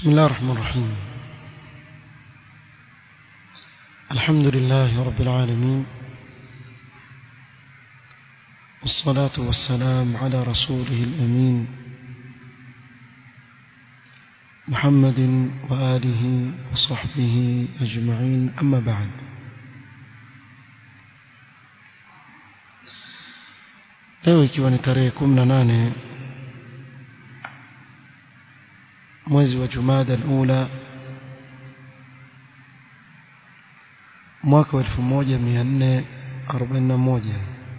بسم الله الرحمن الرحيم الحمد لله رب العالمين والصلاة والسلام على رسوله الأمين محمد وآله وصحبه أجمعين أما بعد leo ikiwa ni tarehe kumi na nane mwezi wa jumada alula mwaka wa elfu moja mia nne arobaini na moja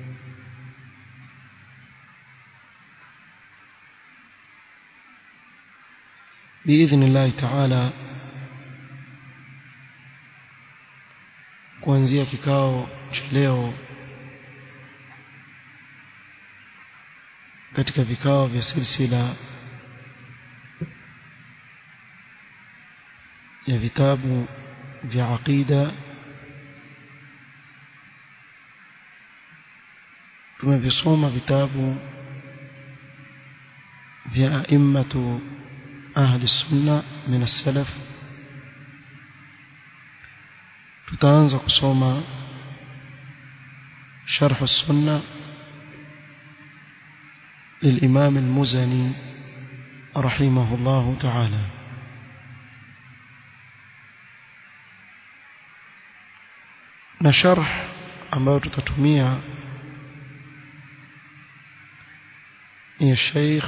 بإذن الله تعالى kuanzia kikao cha leo katika vikao vya silsila ya vitabu vya aqida tumevisoma vitabu vya aimmatu ahli sunna min as-salaf tutaanza kusoma sharh as-sunna للإمام المزني رحمه الله تعالى na sharh ambayo tutatumia ni Sheikh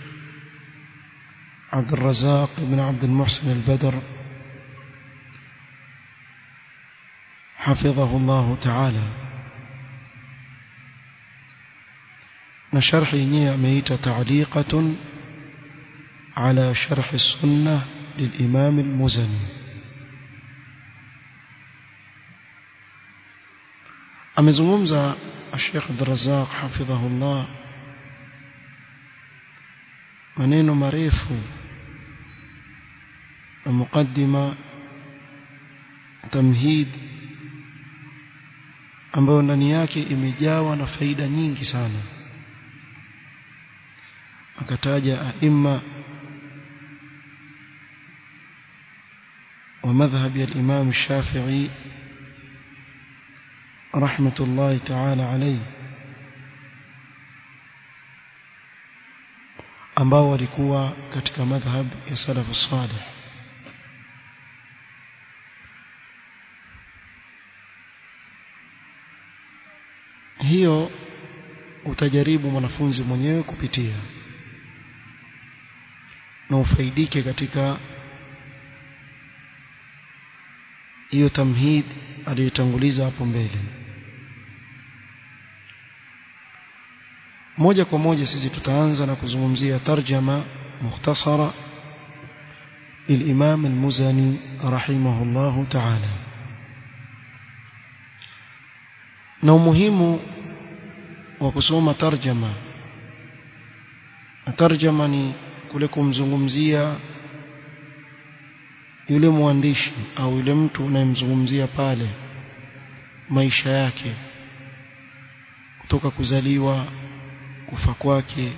عبد الرزاق بن عبد المحسن البدر حفظه الله تعالى نشرح ينيه أميت تعليقة على شرح السنة للإمام المزني amezungumza Sheikh Abdurrazzaq hafidhahullah maneno marefu na mukaddima tamhid ambayo ndani yake imejawa na faida nyingi sana akataja aima ومذهب الإمام الشافعي رحمة الله تعالى عليه ambao walikuwa katika madhhab ya salafu salih hiyo utajaribu mwanafunzi mwenyewe kupitia na ufaidike katika hiyo tamhid aliyotanguliza hapo mbele moja kwa moja sisi tutaanza na kuzungumzia tarjama mukhtasara للإمام المزني رحمه الله تعالى na umuhimu wa kusoma tarjama tarjama ni kule kumzungumzia yule mwandishi au yule mtu unayemzungumzia pale maisha yake kutoka kuzaliwa kufa kwake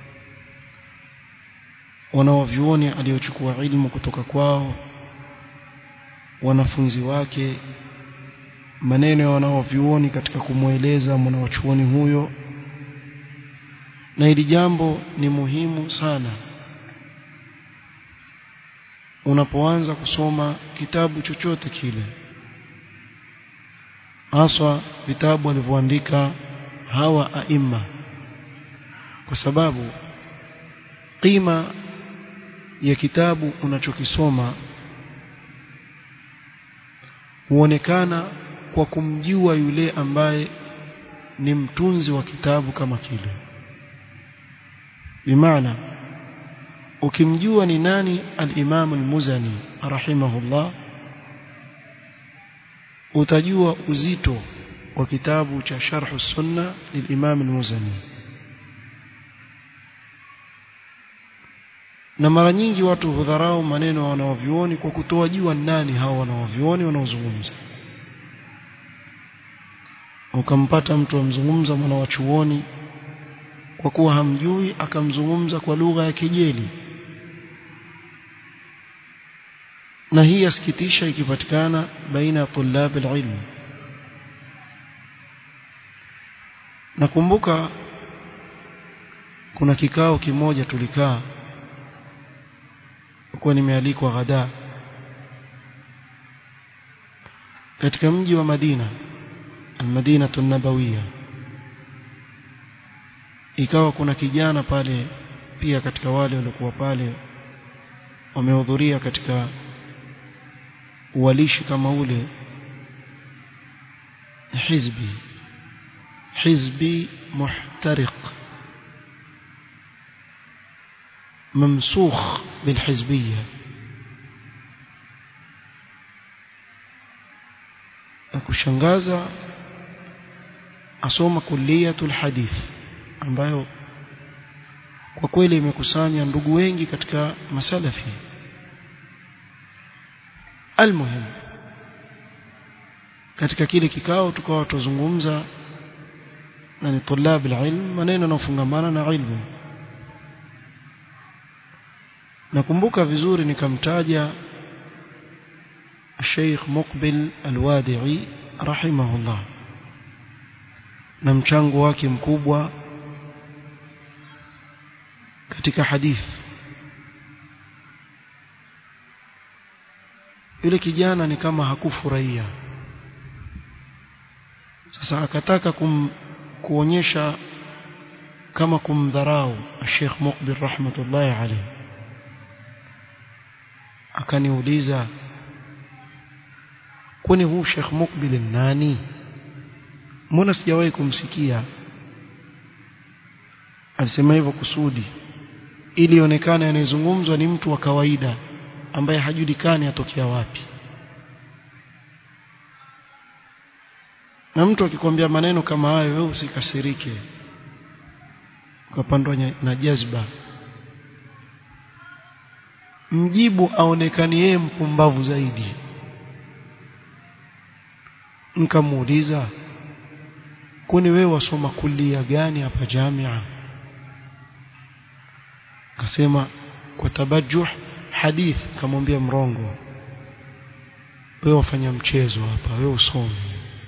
wanaovyuoni aliochukua ilmu kutoka kwao wanafunzi wake maneno ya wanaovyuoni katika kumweleza mwanachuoni huyo na hili jambo ni muhimu sana unapoanza kusoma kitabu chochote kile haswa vitabu walivyoandika hawa aima kwa sababu qima ya kitabu unachokisoma huonekana kwa kumjua yule ambaye ni mtunzi wa kitabu kama kile bimaana ukimjua ni nani al-Imam al-Muzani rahimahullah utajua uzito wa kitabu cha Sharh sunna lil-Imam al-Muzani na mara nyingi watu hudharau maneno ya wanaovioni kwa kutowajua nani hao wanaovioni wanaozungumza ukampata mtu amzungumza mwana wa chuoni kwa kuwa hamjui akamzungumza kwa lugha ya kejeli na hii yasikitisha ikipatikana baina ya tulab alilm nakumbuka kuna kikao kimoja tulikaa kwa nimealikwa ghada katika mji wa Madina al-Madina an-Nabawiyya ikawa kuna kijana pale pia katika wale waliokuwa pale wamehudhuria katika uwalishi kama ule hizbi hizbi muhtariq ممسوخ بالحزبية kushangaza asoma kulliyatul hadith ambayo kwa kweli imekusanya ndugu wengi katika masalafi almuhim katika kile kikao tukawa tuzungumza na ni tulab alilm maneno yanayofungamana na ilmu nakumbuka vizuri nikamtaja Sheikh Muqbil Al-Wadi'i rahimahullah na mchango wake mkubwa katika hadithi yule kijana ni kama hakufurahia sasa akataka kum, kuonyesha kama kumdharau Sheikh Muqbil rahmatullahi alayhi akaniuliza kwani huu Sheikh Mukbil nani mbona sijawahi kumsikia alisema hivyo kusudi ili ionekane anayezungumzwa ni mtu wa kawaida ambaye hajulikani atokea wapi na mtu akikwambia maneno kama hayo wewe usikasirike ukapandwa na jazba mjibu aonekani yeye mpumbavu zaidi nikamuuliza kuni wewe wasoma kulia gani hapa jamia akasema kwa tabajuh hadith kamwambia mrongo wewe wafanya mchezo hapa wewe usome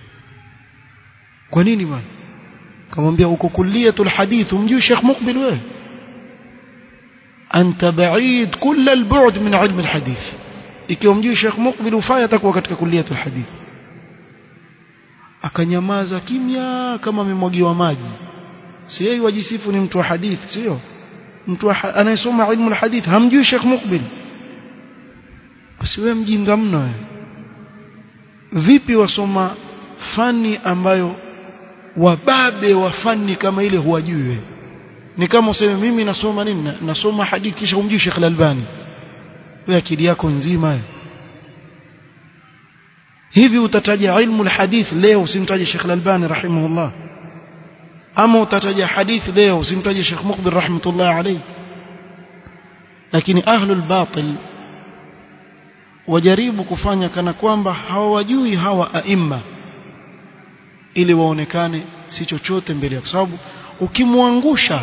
kwa nini bwana kamwambia uko kuliatul hadith umjui Sheikh Mukbil wewe أنت بعيد كل البعد من علم الحديث ikiwa mjui Sheikh Mukbil ufaya atakuwa katika kuliatul hadith akanyamaza kimya kama amemwagiwa maji si yeye wajisifu ni mtu wa hadith sio mtu anayesoma ilmu alhadith hamjui Sheikh Mukbil basi wewe mjinga mno wewe vipi wasoma fani ambayo wababe wa fani kama ile huwajui wewe ni kama useme mimi nasoma nini nasoma hadithi kisha umjui Sheikh Al-Albani wewe akili yako nzima hivi utataja ilmu alhadith leo usimtaje Sheikh Al-Albani rahimahullah ama utataja hadith leo usimtaje Sheikh Muqbil rahmatullah alayhi lakini ahlul batil wajaribu kufanya kana kwamba hawajui hawa aima ili waonekane si chochote mbele ya sababu ukimwangusha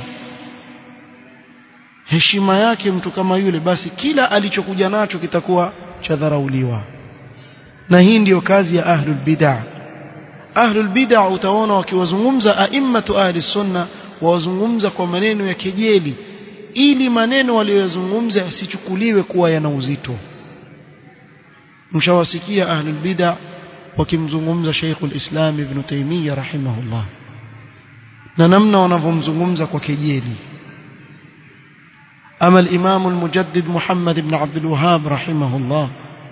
heshima yake mtu kama yule basi kila alichokuja nacho kitakuwa cha dharauliwa na hii ndiyo kazi ya ahlul bid'ah ahlul bid'ah utaona wakiwazungumza aimmatu ahli sunna wawazungumza kwa maneno ya kejeli ili maneno waliyozungumza yasichukuliwe kuwa yana uzito mshawasikia ahlul bid'ah wakimzungumza Sheikhul Islam Ibn Taymiyyah rahimahullah na namna wanavyomzungumza kwa kejeli ama al-Imam al-Mujaddid Muhammad ibn Abdul Wahhab rahimahullah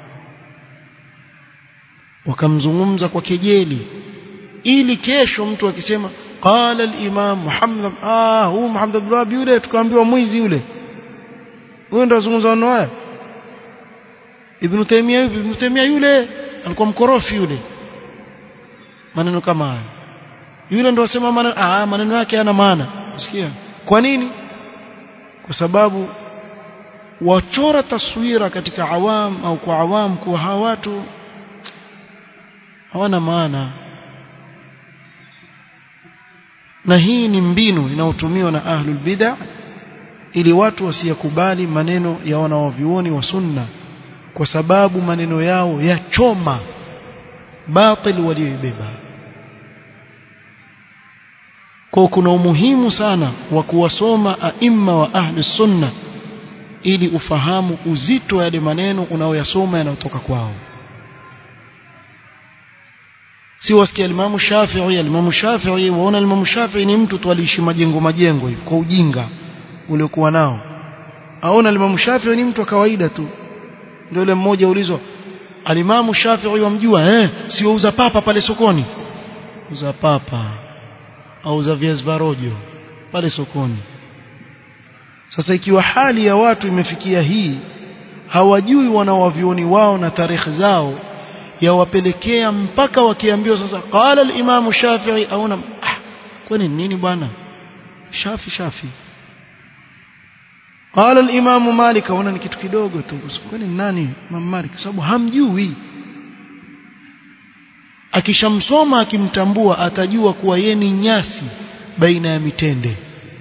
wakamzungumza kwa kejeli ili kesho mtu akisema qala al-Imam Muhammad ah huu Muhammad ibn Wahhab yule tukaambiwa mwizi yule huyo ndo azungumza neno haya Ibn Taymiyyah Ibn Taymiyyah yule alikuwa mkorofi yule maneno kama haya yule ndo asema maneno ah maneno yake yana maana usikia kwa nini kwa sababu wachora taswira katika awam au kwa awam kuwa hawa watu hawana maana na hii ni mbinu inayotumiwa na ahlul bid'ah ili watu wasiyakubali maneno ya wanawavyuoni wa sunna kwa sababu maneno yao yachoma batil walioibeba kwa kuna umuhimu sana wa kuwasoma aima wa ahli sunna ili ufahamu uzito wa yale maneno unaoyasoma yanayotoka kwao si wasikia Imam Shafi'i Imam Shafi'i waona Imam Shafi'i ni mtu tu aliishi majengo majengo hivi kwa ujinga uliokuwa nao aona Imam Shafi'i ni mtu wa kawaida tu ndio yule mmoja ulizwa Alimamu Shafi'i wamjua eh sio uza papa pale sokoni uza papa au za viazi varojo pale sokoni sasa ikiwa hali ya watu imefikia hii hawajui wanawavioni wao na tarehe zao yawapelekea mpaka wakiambiwa sasa qala al-imamu Shafi'i au na ah, kwani nini bwana shafi shafi qala al-imamu Malik aona ni kitu kidogo tu kwani nani Imam Malik sababu hamjui akishamsoma akimtambua atajua kuwa yeye ni nyasi baina ya mitende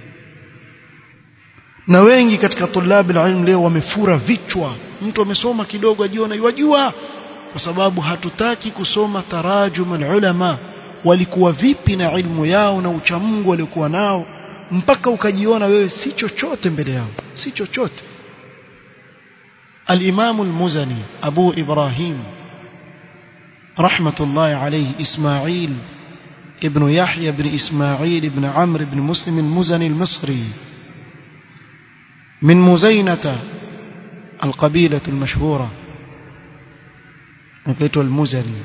na wengi katika tulabi ilmu leo wamefura vichwa mtu amesoma kidogo ajiona yajua kwa sababu hatutaki kusoma tarajum ulama walikuwa vipi na ilmu yao na uchamungu waliokuwa nao mpaka ukajiona wewe si chochote mbele yao si chochote الإمام المزني أبو إبراهيم رحمة الله عليه إسماعيل ابن يحيى بن إسماعيل بن عمرو بن مسلم المزني المصري من مزينة القبيلة المشهورة نقيته المزني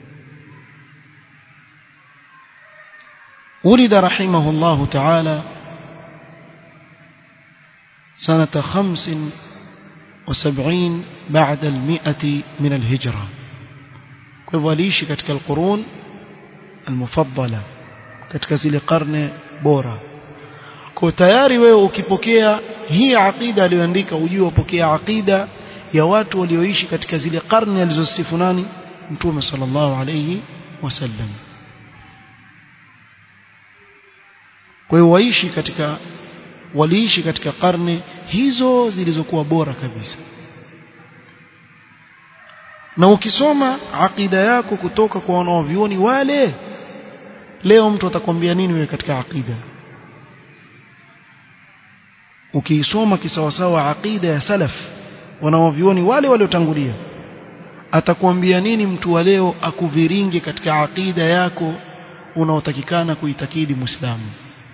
ولد رحمه الله تعالى سنة خمس وسبعين بعد المئة من الهجرة كيف katika القرون المفضلة katika zile karne bora kwa tayari wewe ukipokea hii aqida aliyoandika ujue upokea aqida ya watu walioishi katika zile karne alizosifu nani mtume sallallahu alayhi wasallam kwa hiyo waishi katika waliishi katika karne hizo zilizokuwa bora kabisa na ukisoma aqida yako kutoka kwa wanaovioni wale leo mtu atakwambia nini wewe katika aqida ukiisoma kisawasawa aqida ya salaf wanaovioni wale waliotangulia atakwambia nini mtu wa leo akuviringe katika aqida yako unaotakikana kuitakidi muislamu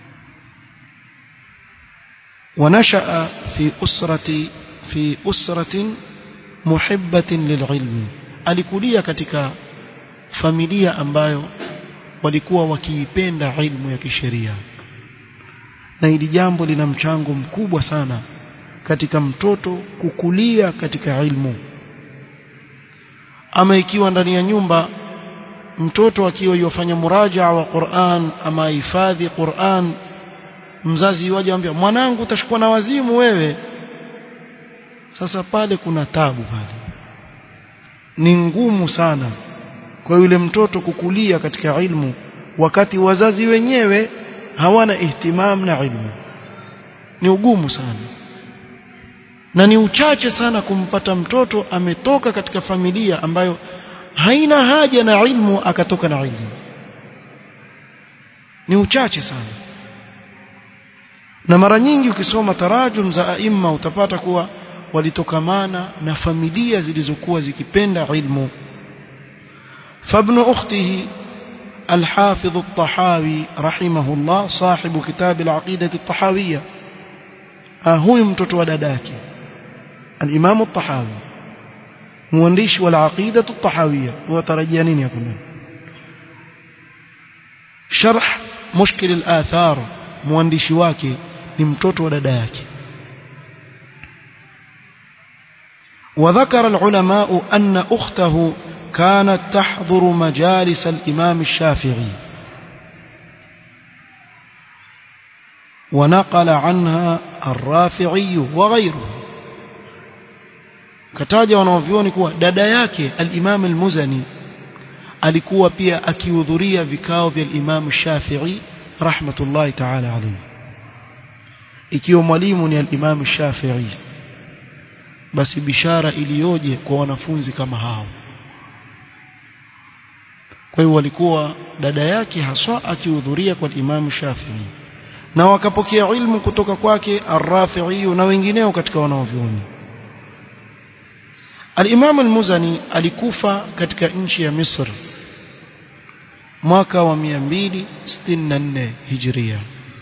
ونشأ في أسرة في أسرة محبة للعلم alikulia katika familia ambayo walikuwa wakiipenda ilmu ya kisheria na hili jambo lina mchango mkubwa sana katika mtoto kukulia katika ilmu ama ikiwa ndani ya nyumba mtoto akiwa yofanya murajaa wa Qur'an ama hifadhi Qur'an mzazi waje ambia mwanangu utashikwa na wazimu wewe sasa pale kuna tabu pale ni ngumu sana kwa yule mtoto kukulia katika ilmu wakati wazazi wenyewe hawana ihtimam na ilmu ni ugumu sana na ni uchache sana kumpata mtoto ametoka katika familia ambayo haina haja na ilmu akatoka na ilmu ni uchache sana na mara nyingi ukisoma tarajum za aima utapata kuwa walitokamana na familia zilizokuwa zikipenda ilmu فابن أخته الحافظ الطحاوي رحمه الله صاحب كتاب العقيدة الطحاوية هو mtoto wa dadake الإمام الطحاوي مؤنdishi والعقيدة الطحاوية وترجيا nini hapo شرح مشكل الآثار mwandishi wake ni mtoto wa dada yake وذكر العلماء أن أخته كانت تحضر مجالس الإمام الشافعي ونقل عنها الرافعي وغيره kataja wanaovioni kuwa dada yake al-Imam al-Muzani alikuwa pia akihudhuria vikao vya al-Imam Shafi'i rahmatullahi ta'ala alayhi ikiwa mwalimu ni al-Imam Shafi'i basi bishara iliyoje kwa wanafunzi kama hao kwa hiyo walikuwa dada yake haswa akihudhuria kwa Imam Shafi'i na wakapokea ilmu kutoka kwake Ar-Rafi'i na wengineo katika wanaovyuoni Al-Imam Al-Muzani alikufa katika nchi ya Misri mwaka wa 264 Hijria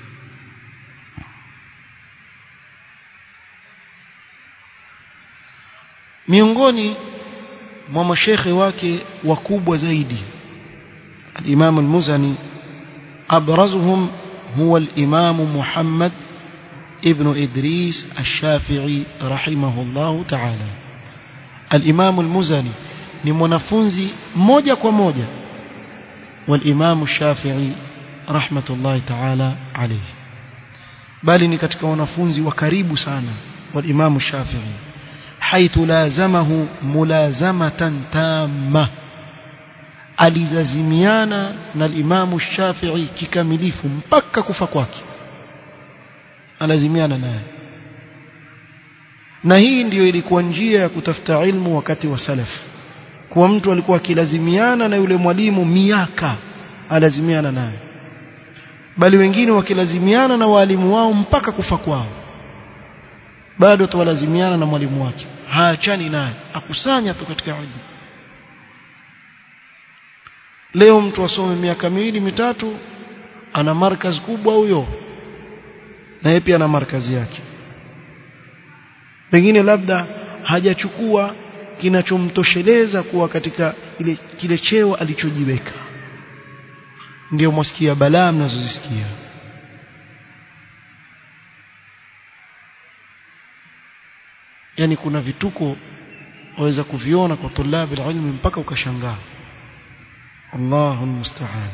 miongoni mwa mashekhe wake wakubwa zaidi الإمام المزني أبرزهم هو الإمام محمد ابن إدريس الشافعي رحمه الله تعالى الإمام المزني ni mwanafunzi moja kwa moja والإمام الشافعي رحمة الله تعالى عليه bali ni katika wanafunzi wa karibu sana والإمام الشافعي حيث لازمه ملازمة تامة alizazimiana na Imamu Shafi'i kikamilifu mpaka kufa kwake alazimiana naye na hii ndiyo ilikuwa njia ya kutafuta ilmu wakati wa salaf kwa mtu alikuwa akilazimiana na yule mwalimu miaka alazimiana naye bali wengine wakilazimiana na walimu wao mpaka kufa kwao bado tuwalazimiana na mwalimu wake haachani naye akusanya tu katika ilmu leo mtu asome miaka miwili mitatu ana markazi kubwa huyo na yeye pia ana markazi yake pengine labda hajachukua kinachomtosheleza kuwa katika ile kile cheo alichojiweka ndio mwasikia balaa mnazozisikia yani kuna vituko waweza kuviona kwa tulabi ilmi mpaka ukashangaa Allahu musta'an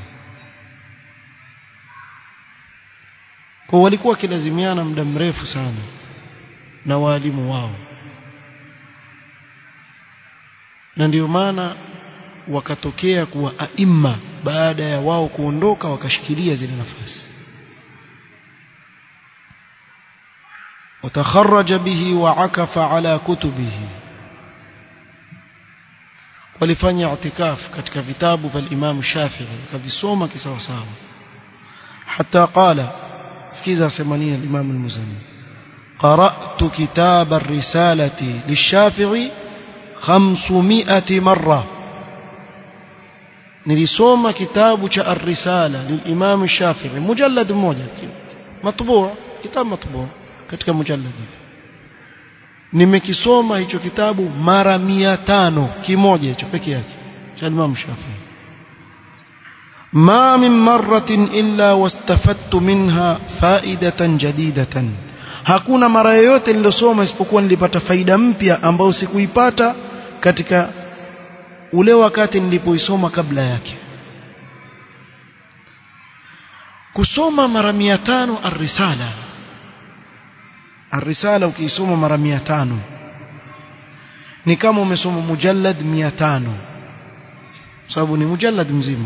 kwa walikuwa kilazimiana muda mrefu sana na walimu wao na ndio maana wakatokea kuwa aima baada ya wao kuondoka wakashikilia zile nafasi وتخرج به وعكف على كتبه walifanya i'tikaf katika vitabu vya Imam Shafi'i akavisoma kisawa sawa hata qala sikiza semania Imam al-Muzani قرأت كتاب الرسالة للشافعي 500 مرة nilisoma kitabu cha ar-risala lilimam Shafi'i mujallad mmoja matbu' kitabu matbu' katika mujallad nimekisoma hicho kitabu mara mia tano kimoja hicho peke yake cha Imam Shafi'i ma min marratin illa wastafadtu minha faidatan jadidatan hakuna mara yoyote nilosoma isipokuwa nilipata faida mpya ambayo sikuipata katika ule wakati nilipoisoma kabla yake kusoma mara mia tano ar-risala ar-risala ukiisoma mara mia tano ni kama umesoma mujallad mia tano sababu ni mujallad mzima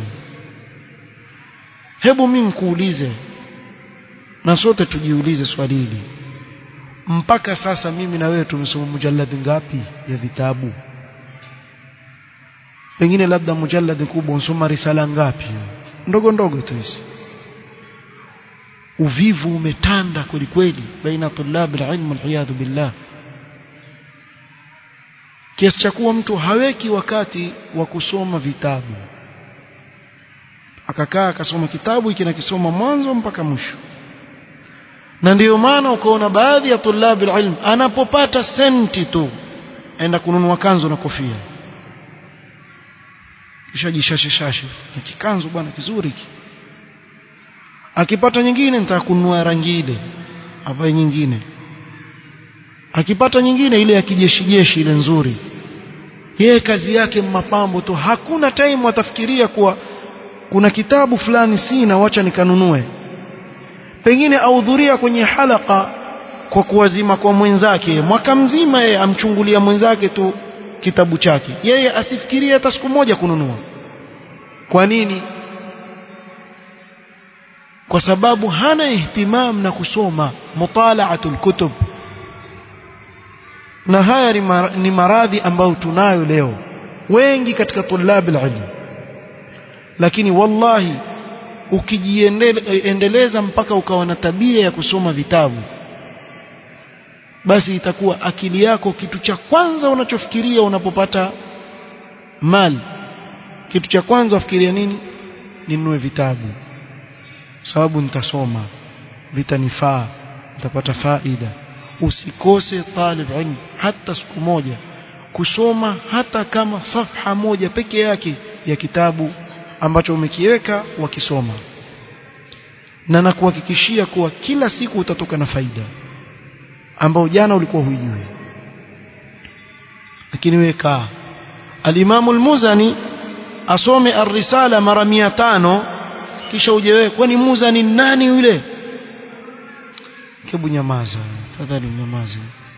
hebu mimi nikuulize na sote tujiulize swali hili mpaka sasa mimi na wewe tumesoma mujallad ngapi ya vitabu pengine labda mujallad kubwa unasoma risala ngapi ndogo ndogo tu hizi uvivu umetanda kweli kweli baina tulab alilm aliyadhu billah kiasi cha kuwa mtu haweki wakati wa kusoma vitabu akakaa akasoma kitabu hiki nakisoma mwanzo mpaka mwisho na ndiyo maana ukaona baadhi ya tulabi ilm anapopata senti tu aenda kununua kanzu na kofia kisha jishasheshashe na kikanzu bwana kizuri hiki akipata nyingine nitaka kununua rangi ile avae nyingine akipata nyingine ile ya kijeshi jeshi ile nzuri yeye kazi yake mapambo tu hakuna time atafikiria kuwa kuna kitabu fulani sina wacha nikanunue pengine ahudhuria kwenye halaka kwa kuwazima kwa mwenzake mwaka mzima yeye amchungulia mwenzake tu kitabu chake yeye asifikirie hata siku moja kununua kwa nini kwa sababu hana ihtimam na kusoma mutalaatul kutub na haya ni maradhi ambayo tunayo leo wengi katika tulab ilm lakini wallahi ukijiendeleza mpaka ukawa na tabia ya kusoma vitabu basi itakuwa akili yako kitu cha kwanza unachofikiria unapopata mali kitu cha kwanza ufikiria nini ninunue vitabu sababu nitasoma vitanifaa nitapata faida usikose talib ilm hata siku moja kusoma hata kama safha moja peke yake ya kitabu ambacho umekiweka wakisoma na nakuhakikishia kuwa kila siku utatoka na faida ambao jana ulikuwa huijui lakini weka al-Imam al-Muzani asome ar-risala mara 500 kisha uje wewe kwani Muzani nani yule hebu nyamaza tafadhali nyamaza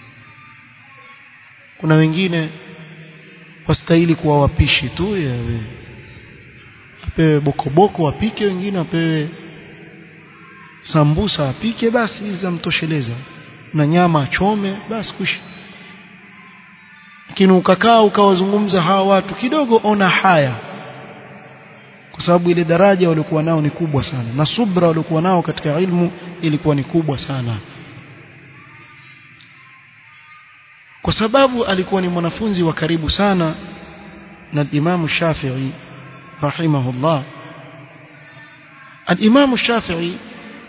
kuna wengine wastahili kuwa wapishi tu ya we. apewe bokoboko apike wengine apewe sambusa apike basi hizi zamtosheleza na nyama achome basi kushi lakini ukakaa ukawazungumza hawa watu kidogo ona haya kwa sababu ile daraja waliokuwa nao ni kubwa sana na subra waliokuwa nao katika ilmu ilikuwa ni kubwa sana kwa sababu alikuwa ni mwanafunzi wa karibu sana na Imam Shafi'i rahimahullah al-Imam Shafi'i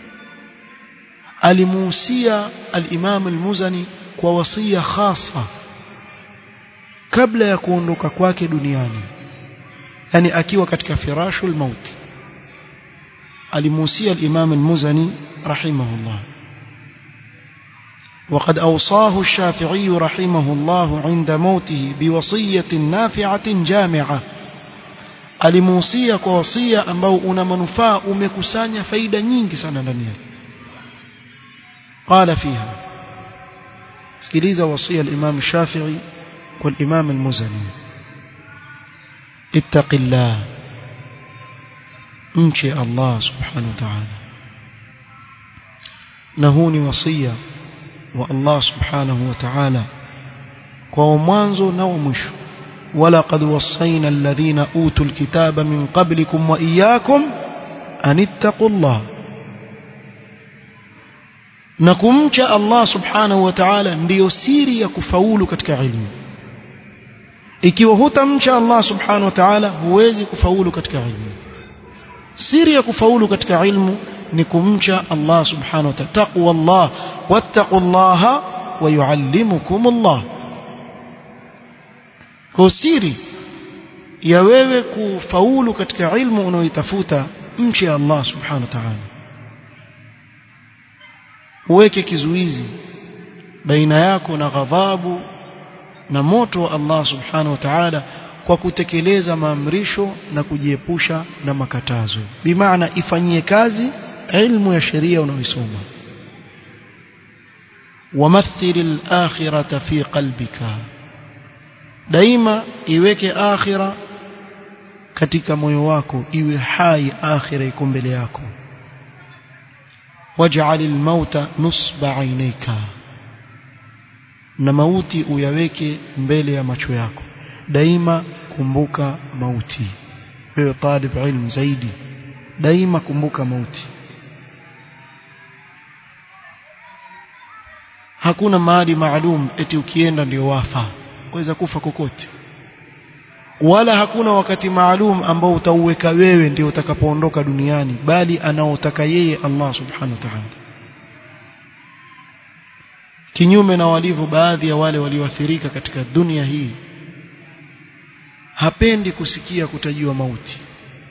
alimuhusia al-Imam al-Muzani kwa wasia khasa kabla ya kuondoka kwake duniani yani akiwa katika firashul maut alimuhusia al-Imam al-Muzani rahimahullah وقد أوصاه الشافعي رحمه الله عند موته بوصية نافعة جامعة alimuhusia kwa wasia ambao una manufaa umekusanya faida nyingi sana ndani yake قال فيها sikiliza wasia al-Imam Shafi'i kwa al-Imam al-Muzani اتق الله mche Allah subhanahu wa ta'ala na huu ni wasia wa Allah subhanahu wa ta'ala kwa mwanzo na mwisho ولقد وصينا الذين أوتوا الكتاب من قبلكم وإياكم أن اتقوا الله نكمcha Allah subhanahu wa ta'ala ndiyo siri ya kufaulu katika ilmu ikiwa hutamcha Allah subhanahu wa ta'ala huwezi kufaulu katika ilmu siri ya kufaulu katika ilmu ni kumcha Allah subhanahu wa ta'ala taqwa Allah wattaqullaha wa yuallimukumullah kwa siri ya wewe kufaulu katika ilmu unaoitafuta mche Allah subhanahu wa ta'ala uweke kizuizi baina yako na ghadhabu na moto wa Allah subhanahu wa ta'ala kwa kutekeleza maamrisho na kujiepusha na makatazo bimaana ifanyie kazi ilmu ya sheria unaoisoma wamathil al-akhirata fi qalbika daima iweke akhira katika moyo wako iwe hai akhira iko mbele yako waj'al al-mauta nusba aynayka na mauti uyaweke mbele ya macho yako daima kumbuka mauti wewe talib ilm zaidi daima kumbuka mauti hakuna mahali maalum eti ukienda ndio wafa waweza kufa kokote wala hakuna wakati maalum ambao utauweka wewe ndio utakapoondoka duniani bali anaotaka yeye Allah subhanahu wa ta'ala kinyume na walivyo baadhi ya wale walioathirika katika dunia hii hapendi kusikia kutajiwa mauti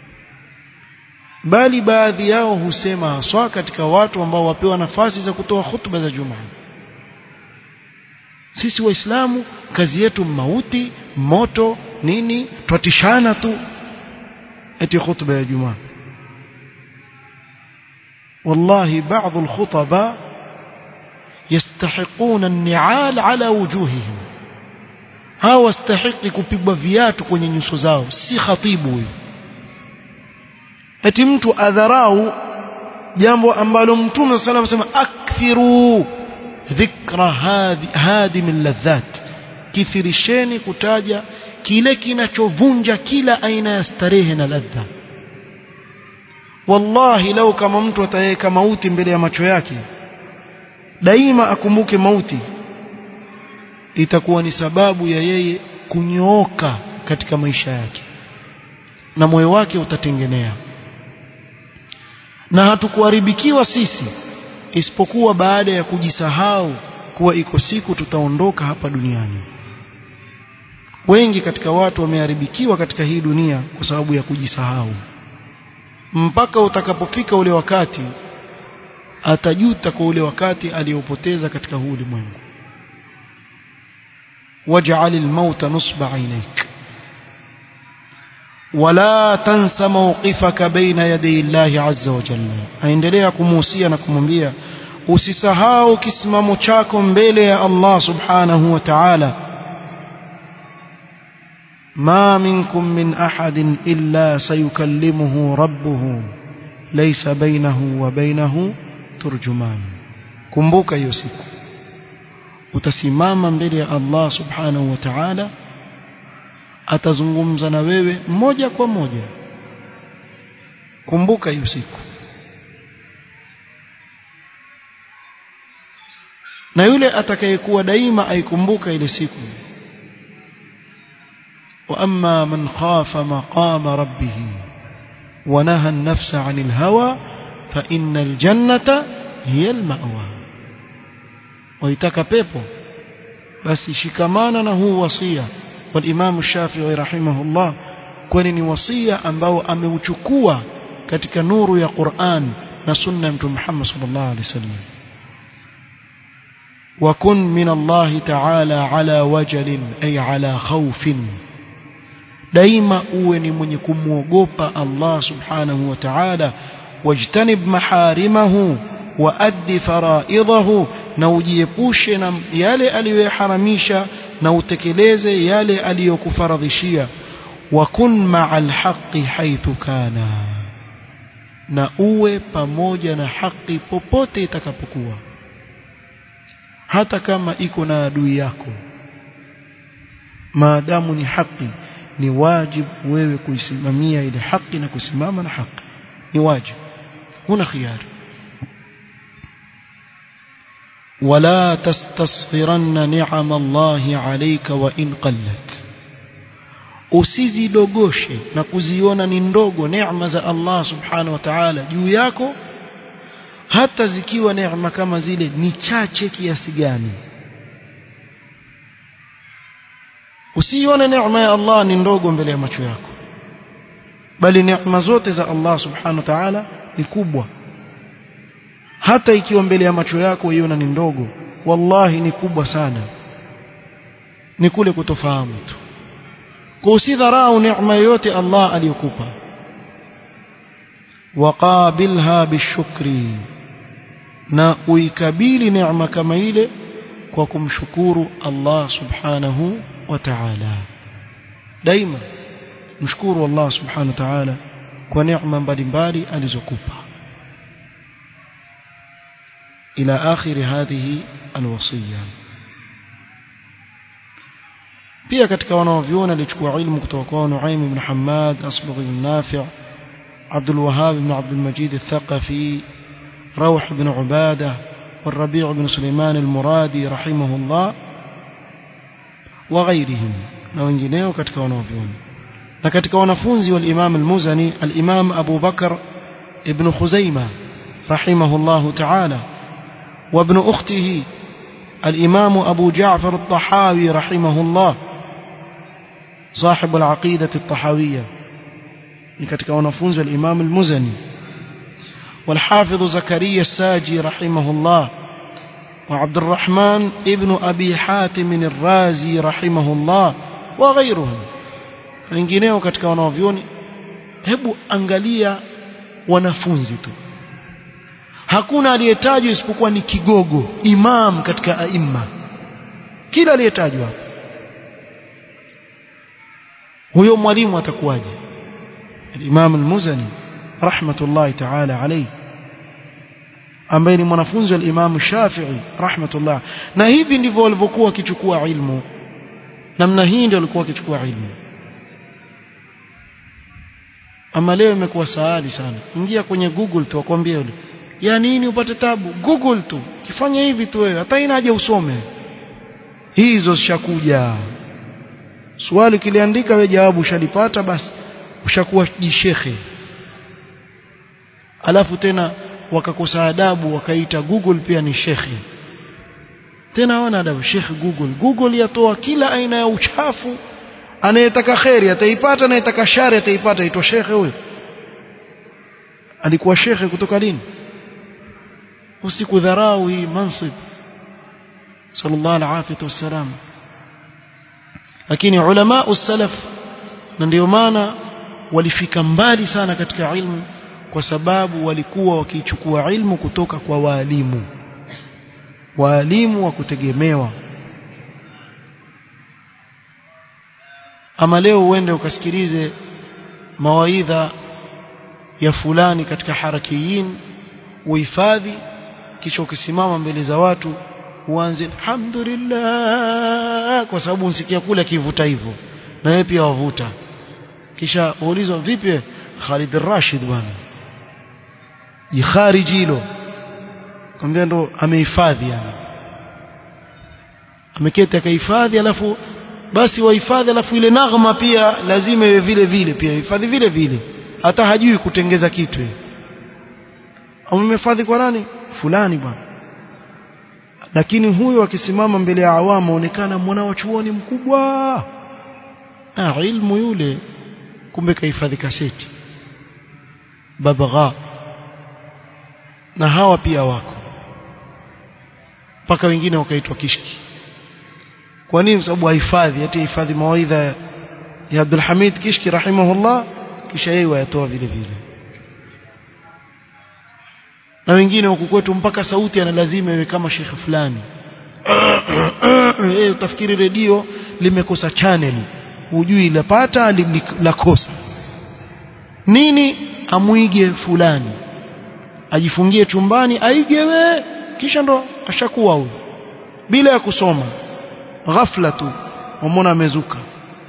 bali baadhi yao husema haswa katika watu ambao wapewa nafasi za kutoa hutuba za Jumaa sisi waislamu kazi yetu mauti moto nini twatishana tu eti khutba ya Jumaa والله بعض الخطباء يستحقون النعال على وجوههم hawa wastahiki kupigwa viatu kwenye nyuso zao si khatibu huyu eti mtu adharau jambo ambalo mtume sallallahu alayhi wasallam akthiru dhikra hadim ladhat kithirisheni kutaja kile kinachovunja kila aina ya starehe na ladha wallahi lau kama mtu ataweka mauti mbele ya macho yake daima akumbuke mauti itakuwa ni sababu ya yeye kunyooka katika maisha yake na moyo wake utatengenea na hatukuharibikiwa sisi isipokuwa baada ya kujisahau kuwa iko siku tutaondoka hapa duniani wengi katika watu wameharibikiwa katika hii dunia kwa sababu ya kujisahau mpaka utakapofika ule wakati atajuta kwa ule wakati aliyopoteza katika huu ulimwengu waj'al al-mauta nusba 'ainayk wala tansa mawqifaka baina yaday Allah 'azza wa jalla aendelea kumuhusia na kumwambia usisahau kisimamo chako mbele ya Allah subhanahu wa ta'ala ما منكم من أحد إلا سيكلمه ربه ليس بينه وبينه ترجمان kumbuka hiyo siku utasimama mbele ya Allah subhanahu wa ta'ala atazungumza na wewe moja kwa moja kumbuka hiyo siku na yule atakayekuwa daima aikumbuka ile siku واما من خاف مقام ربه ونهى النفس عن الهوى فان الجنه هي المأوى ويتaka pepo basi shikamana na huu wasia والامام الشافعي رحمه الله kwani ni wasia ambao ameuchukua katika nuru ya Qur'an na sunna ya Mtume Muhammad sallallahu alaihi wasallam وكن من الله تعالى على وجل أي على خوف daima uwe ni mwenye kumwogopa Allah subhanahu wa ta'ala wajtanib maharimahu waaddi faraidahu na ujiepushe na yale aliyoharamisha na utekeleze yale aliyokufaradhishia wakun ma'al haqqi haythu kana na uwe pamoja na haki popote itakapokuwa hata kama iko na adui yako maadamu ni haki ni wajibu wewe kuisimamia ile haki na kusimama na haki ni wajibu huna khiari ولا تستصغرن نعم الله عليك وإن قلت usizidogoshe na kuziona ni ndogo neema za Allah subhanahu wa ta'ala juu yako hata zikiwa neema kama zile ni chache kiasi gani usione neema ya Allah ni ndogo mbele ya macho yako bali neema zote za Allah subhanahu wa ta'ala ni kubwa hata ikiwa mbele ya macho yako uiona ni ndogo wallahi ni kubwa sana ni kule kutofahamu tu kwa usidharau neema yote Allah aliyokupa waqabilha bishukri na uikabili neema kama ile kwa kumshukuru Allah subhanahu wa ta'ala daima mshukuru Allah subhanahu wa ta'ala kwa neema mbalimbali alizokupa إلى آخر هذه الوصية pia katika wanaovyuona alichukua ilmu kutoka kwa Nuaim ibn Hammad Asbagh ibn Nafi' Abdul Wahhab ibn Abdul Majid al-Thaqafi روح بن عبادة والربيع بن سليمان المرادي رحمه الله وغيرهم na wengineo katika wanaovyuona na katika wanafunzi wa Imam al-Muzani al-Imam Abu Bakar ibn Khuzaimah rahimahullah ta'ala وابن أخته الإمام أبو جعفر الطحاوي رحمه الله صاحب العقيدة الطحاوية لكتك ونفوز الإمام المزني والحافظ زكريا الساجي رحمه الله وعبد الرحمن ابن أبي حاتم الرازي رحمه الله وغيرهم wengineo katika wanaovyoni hebu angalia wanafunzi tu hakuna aliyetajwa isipokuwa ni kigogo imam katika aima kila aliyetajwa hapo huyo mwalimu atakuwaje الإمام المزني رحمة الله تعالى عليه ambaye ni mwanafunzi wa Imam Shafi'i rahmatullah na hivi ndivyo walivyokuwa wakichukua ilmu namna hii ndio walikuwa wakichukua ilmu ama leo imekuwa saali sana ingia kwenye google tu wakwambie yule ya nini upate tabu google tu kifanya hivi tu wewe hata ina haja usome hizo zishakuja swali kiliandika wewe jawabu ushalipata basi ushakuwa jishekhe alafu tena wakakosa adabu wakaita google pia ni shekhe tena hawana adabu shekhe google google yatoa kila aina ya uchafu anayetaka kheri ataipata anayetaka shari ataipata aitwa shekhe huyo alikuwa shekhe kutoka lini usikudharau hii mansib sallallahu alaihi wasallam lakini ulama usalaf na ndio maana walifika mbali sana katika ilmu kwa sababu walikuwa wakichukua ilmu kutoka kwa waalimu waalimu wa kutegemewa ama leo uende ukasikilize mawaidha ya fulani katika harakiyin uhifadhi kisha ukisimama mbele za watu uanze alhamdulillah kwa sababu unsikia kule akivuta hivyo na wewe pia wavuta kisha uulizwa vipi Khalid Rashid bwana jikhariji hilo kwambia ndo amehifadhi yani ameketi akahifadhi alafu basi wahifadhi alafu ile naghma pia lazima iwe vile vile pia hifadhi vile vile hata hajui kutengeza kitu au umehifadhi kwa nani fulani bwana lakini huyo akisimama mbele ya awamu aonekana mwana wa chuoni mkubwa na ilmu yule kumbe kahifadhi kaseti babagha na hawa pia wako mpaka wengine wakaitwa kishki kwa nini sababu hahifadhi ati hifadhi mawaidha ya Abdul Hamid Kishki rahimahullah kisha yeye wayatoa vile vile na wengine huku kwetu mpaka sauti ana lazima iwe kama shekhe fulani eh utafikiri redio limekosa channel hujui lapata lakosa nini amwige fulani ajifungie chumbani aigewe kisha ndo ashakuwa huyo bila ya kusoma ghafla tu wamwona amezuka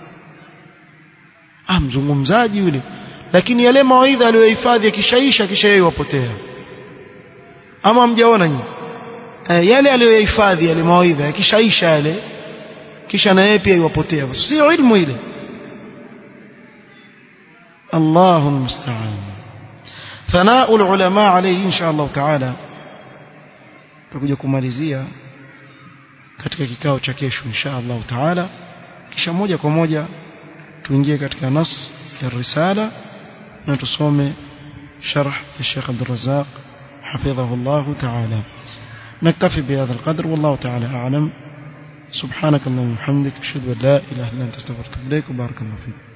ah mzungumzaji yule lakini yale mawaidha aliyohifadhi akishaisha kisha yeye wapotea ama mjaona nyinyi e, yale aliyohifadhi yale mawaidha yakishaisha yale kisha na yeye pia iwapotea sio ilmu ile Allahu musta'an ثناء العلماء عليه إن شاء الله تعالى tutakuja kumalizia katika kikao cha kesho insha Allah taala kisha moja kwa moja tuingie katika nas ya risala na tusome sharh ya Sheikh Abdul Razzaq حفظه الله تعالى نكتفي بهذا القدر والله تعالى أعلم سبحانك اللهم وبحمدك أشهد أن لا إله إلا أنت استغفرك إليك وبارك الله فيك